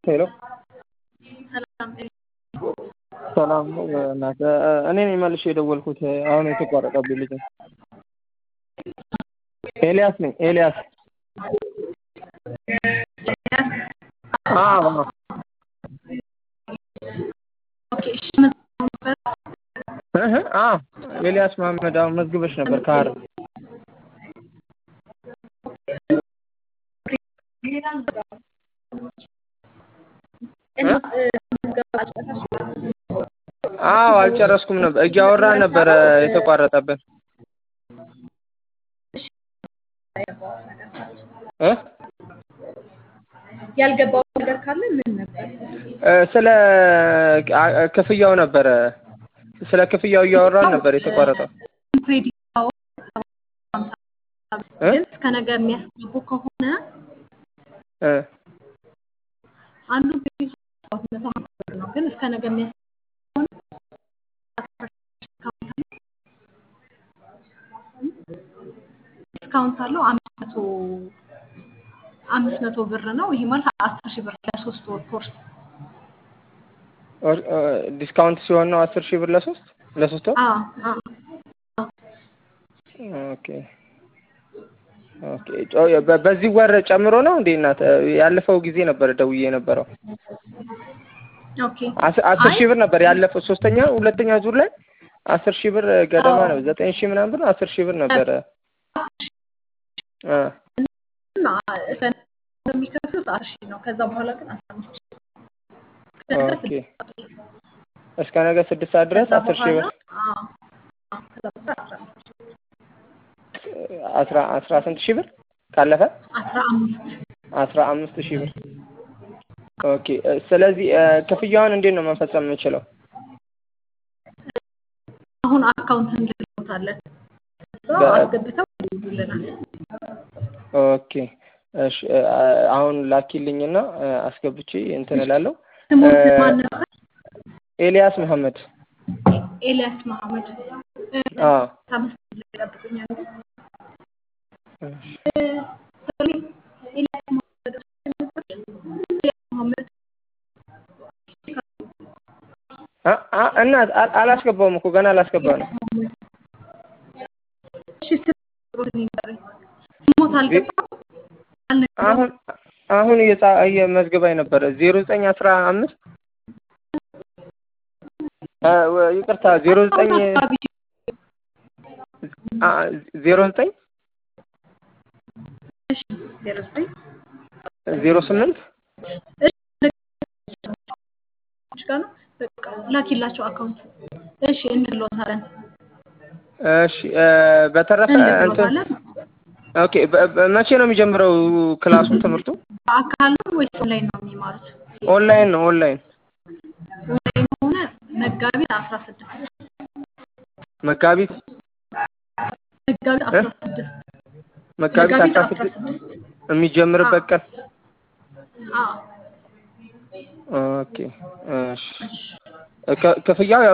ሄሎ ሰላም ሰላም ነው እናት እኔ ነኝ መልሼ የደወልኩት አሁን የተቋረጠብኝ ልጅ ነው ኤልያስ ነኝ ኤልያስ አዎ ኦኬ እሺ መዝግበው ነበር እህ አዎ ኤልያስ መሀመድ አሁን መዝግበሽ ነበር ከሀረር እና ምዝገባ አልጨረሱም? አዎ አልጨረስኩም ነበር እያወራን ነበረ የተቋረጠብን እ ያልገባው ነገር ካለ ምን ነበር? ስለ ክፍያው ነበረ ስለ ክፍያው እያወራን ነበር የተቋረጠው ክሬዲት እ ግን እስከ ነገ የሚያስገቡ ከሆነ እ አንዱ ክሬዲት መቶ ሀምሳ ብር ነው። ግን እስከ ነገ የሚያስገቡ ዲስካውንት አለው አምስት መቶ አምስት መቶ ብር ነው። ይሄ ማለት አስር ሺህ ብር ለሶስት ወር ኮርስ ዲስካውንት ሲሆን ነው አስር ሺህ ብር ለሶስት ለሶስት ወር አዎ አዎ ኦኬ ኦኬ ጮ- በ- በዚህ ወር ጨምሮ ነው እንዴ እናት ያለፈው ጊዜ ነበር ደውዬ የነበረው ኦኬ አስ- አስር አይ ሺህ ብር ነበር ያለፈው ሶስተኛ ሁለተኛ ዙር ላይ አስር ሺህ ብር ገደማ ነው ዘጠኝ ሺህ ምናምን ብር አስር ሺህ ብር ነበረ እ እና እስከ ነገ የሚከፍሉት አስር ሺህ ነው። ከዛ በኋላ ግን አስራ አምስት ሺህ እስከ ነገ ኦኬ ስድስት ሰዓት እስከ ነገ ስድስት ሰዓት ድረስ ከዛ አስር ሺህ በኋላ ብር አዎ አዎ ከዛ በኋላ አስራ አምስት ሺህ አስራ አስራ ስንት ሺህ ብር ካለፈ አስራ አምስት አስራ አምስት ሺህ ብር ኦኬ እ፣ ስለዚህ እ፣ ክፍያውን እንዴት ነው መፈጸም የምችለው አሁን አካውንት እንልክሎታለን። እዛ በ- አስገብተው ይልኩልናል። ኦኬ እሺ እ፣ አሁን ላኪልኝና እ፣ አስገብቼ እንትን እላለሁ ስሙን እ፣ ማን ነበር? ኤልያስ መሐመድ ኤልያስ መሐመድ እ፣ አዎ አምስት ላይ ይጠብቁኛል። እሺ እ፣ ሶሪ ኤልያስ መሐመድ ኤልያስ መሐመድ አ አ እናት አ- አላስገባውም እኮ ገና አላስገባ ነው እሺ ስሞት ንገረኝ። ስሞት አልገባም አልነገረውም። አሁን አሁን እየጻ እየመዝግባኝ ነበረ ዜሮ ዘጠኝ አስራ አምስት እ፣ ወ- ይቅርታ ዜሮ ዘጠኝ አካባቢ አ፣ ዜሮ ዘጠኝ እሺ ዜሮ ዘጠኝ ዜሮ ስምንት እሺ ጋር ነው በቃ ላኪላቸው አካውንት እሺ እንልዎታለን እሺ እ፣ በተረፈ እንትን እንልዎታለን ኦኬ በ- በ- መቼ ነው የሚጀምረው ክላሱ ትምህርቱ በአካል ነው ወይስ ኦንላይን ነው የሚማሩት ኦንላይን ነው ኦንላይን ኦንላይን ከሆነ መጋቢት አስራ ስድስት መጋቢት መጋቢት እ? አስራ ስድስት መጋቢት መጋቢት አስራ አስራ ስድስት ስድስት የሚጀምርበት ቀን አዎ ኦኬ እሺ ክ- ክፍያው ያው